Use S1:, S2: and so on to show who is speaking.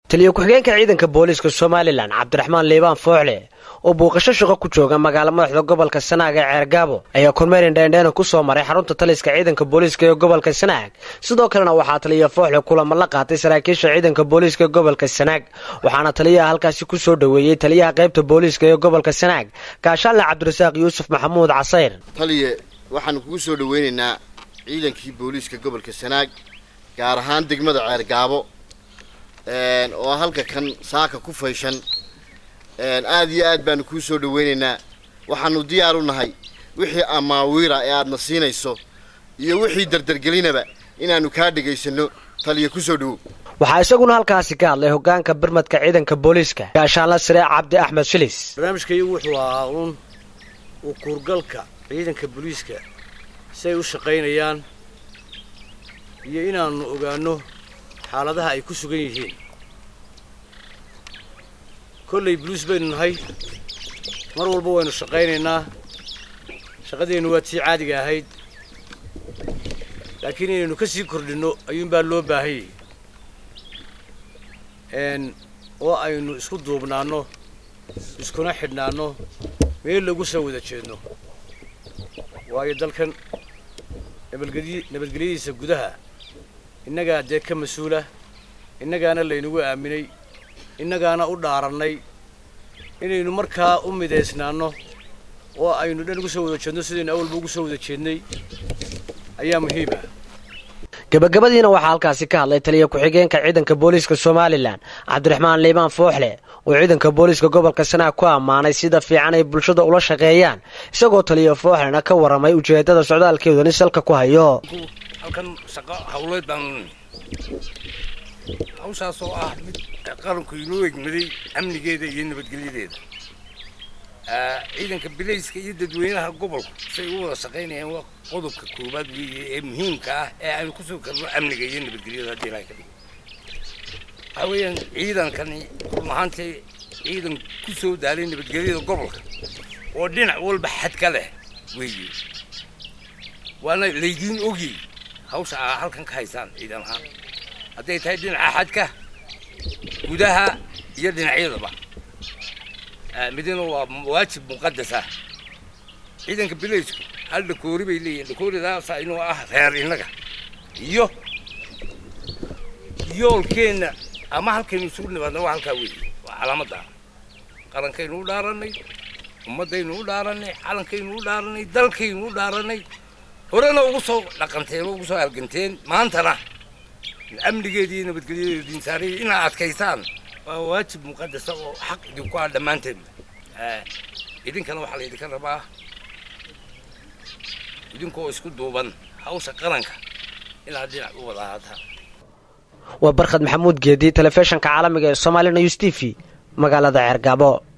S1: taliyo ku-xigeenka ciidanka booliiska somalilan cabdiraxmaan liibaan fooxle oo buuqasho shaqo ku jooga magaalo madaxda gobolka sanaag ee ceergaabo ayaa kormeerin dheendheena ku soo maray xarunta taliska ciidanka booliiska ee gobolka sanaag sidoo kalena waxaa taliya fooxle kulamo la qaatay saraakiisha ciidanka booliiska ee gobolka sanaag waxaana taliyaha halkaasi ku soo dhoweeyey taliyaha qaybta booliiska ee gobolka sanaag gaashaanle cabdirasaaq yuusuf maxamuud casayr
S2: taliye waxaanu kugu soo dhaweynaynaa ciidankii booliiska gobolka sanaag gaar ahaan degmada ceergaabo oo halka kan saaka ku fayshan aada iyo aad baanu kuu soo dhaweynaynaa waxaanu diyaar u nahay wixii amaawiira ee aadna siinayso iyo wixii dardargelinaba inaanu kaa dhegaysano taliya kusoo dhawow
S1: waxaa isaguna halkaasi ka hadlay hogaanka birmadka ciidanka booliiska gaashaanla sare cabdi axmed shilis
S3: barnaamijkaiyagu wuxuu ahaa uun uu kuurgalka ciidanka booliiska si ay u shaqaynayaan iyo inaannu ogaanno xaaladaha ay ku sugan yihiin kollay buluus baynu nahay mar walba waynu shaqaynaynaa shaqadeennu waa tii caadiga ahayd laakiin inaynu ka sii kordhinno ayuunbaa loo baahanyay oo aynu isku duubnaanno iskuna xidhnaanno meel lagu soo wada jeedno waayo dalkan nabadgely nabadgelyadiisa gudaha innagaa dee ka mas-uula innagaana laynagu aaminay innagaana u dhaarannay inaynu markaa u midaysnaanno oo aynu dhan ugu soo wada jeedno sidaynu awalba ugu soo wada jeednay ayaa muhiim ah
S1: gabagabadiina waxaa halkaasi ka hadlay taliya ku-xigeenka ciidanka booliiska somalilan cabdiraxmaan liibaan fooxle oo ciidanka booliiska gobolka sanaag ku ammaanay sida fiican ay bulshada ula shaqeeyaan isagoo taliya fooxlena ka warramay ujeedada socdaalkeeduni salka ku hayo
S4: halkan shaqo hawleed baanu hawshaas oo ah mid qaranku inoo egmaday amnigeeda iyo nabadgelyadeeda ciidanka bilayska iyo dadweynaha gobolku say u wada shaqaynayaan waa qodobka koowaad weeye ee muhiimka ah ee aynu kusoo karno amniga iyo nabadgelyada haddii ilahay ka dhigo waxaa weeyaan ciidankani run ahaantii ciidan ku soo daalay nabadgelyada gobolka oo dhinac walba xad ka leh weeye waana laydiin ogi hawsha aa halkan ka haysaan ciidan ahaan hadday tahay dhinaca xadka gudaha iyo dhinacyadaba midina waa waajib muqadas ah ciidanka bilaysku hal dhakoori bay leeyihin dhakooridaasa inuu ah reer innaga iyo yoolkeenna ama halkaynu isugu nimaadna waa halkaa weeye waa calaamadda qarankaynu u dhaarannay ummaddaynu u dhaarannay calankaynu u dhaarannay dalkaynu u dhaarannay horena ugu soo dhaqanteen oo ugu soo halganteen maantana amnigeeda iyo nabadgelyadeeda diinsaariya inaad adkaysaan waa waajib muqadasa oo xaq idinku ah dhammaanteen idinkana waxaa laydinka rabaa idinkoo isku duuban hawsha qaranka inaad dhinac u wada ahaataan
S1: waa barkhad maxamuud geedi telefishinka caalamiga ee somaali news t v magaalada ceergaabo